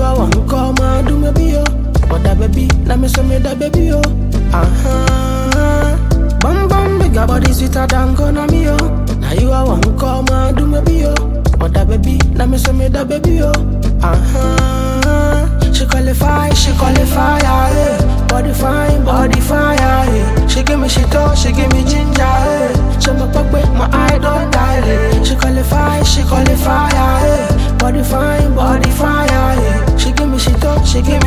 are one call, man, do me be yo. But that baby, let me say me that baby yo. Uh huh. Bum bum, bigger body sweeter than gonna me yo. Now you are one call, man, do me be yo. But that baby, let me say me that baby yo. Uh huh. She qualify, she qualify, yeah. Body fine, body fire, yeah. She give me she talk, she give me ginger, yeah. She my pop with my eye don't dilate. She qualify, she qualify, yeah. Body fine, body fire, yeah. She give me she talk, she give